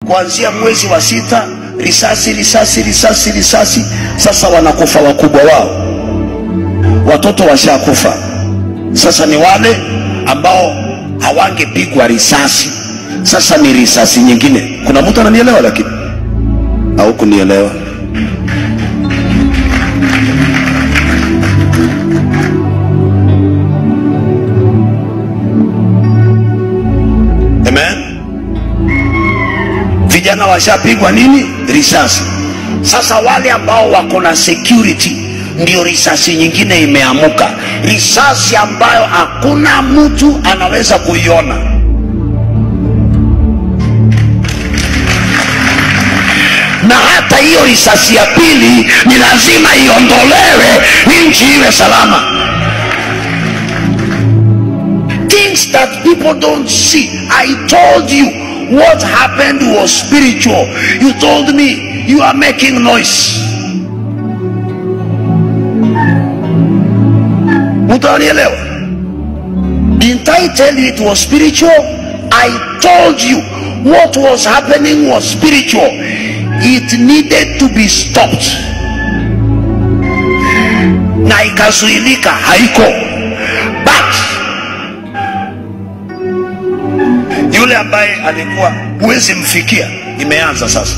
kuanzia mwezi wa sita, risasi risasi risasi risasi. Sasa wanakufa wakubwa wao, watoto washakufa. Sasa ni wale ambao hawangepigwa risasi, sasa ni risasi nyingine. Kuna mtu ananielewa? Lakini au kunielewa? Amen. Vijana washapigwa nini? Risasi. Sasa wale ambao wako na security, ndio risasi nyingine imeamuka, risasi ambayo hakuna mtu anaweza kuiona. Na hata hiyo risasi ya pili ni lazima iondolewe, nchi iwe salama. things that people don't see. I told you what happened was spiritual. You told me you are making noise. Mutanielewa? Didn't I tell you it was spiritual? I told you what was happening was spiritual. It needed to be stopped. Na ikazuilika haiko. But yule ambaye alikuwa huwezi mfikia, imeanza sasa.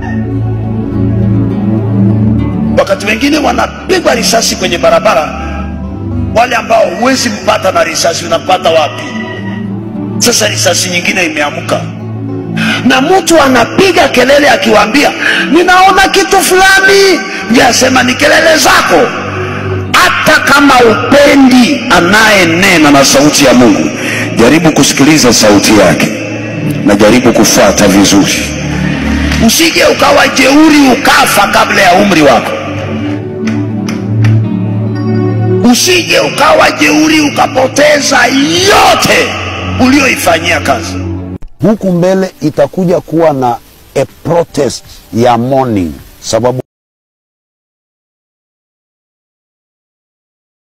Wakati wengine wanapigwa risasi kwenye barabara, wale ambao huwezi mpata na risasi, unapata wapi? Sasa risasi nyingine imeamka, na mtu anapiga kelele akiwaambia, ninaona kitu fulani, vyasema ni kelele zako. Hata kama upendi anayenena na sauti ya Mungu, jaribu kusikiliza sauti yake na jaribu kufuata vizuri, usije ukawa jeuri ukafa kabla ya umri wako. Usije ukawa jeuri ukapoteza yote ulioifanyia kazi. huku mbele itakuja kuwa na a protest ya morning sababu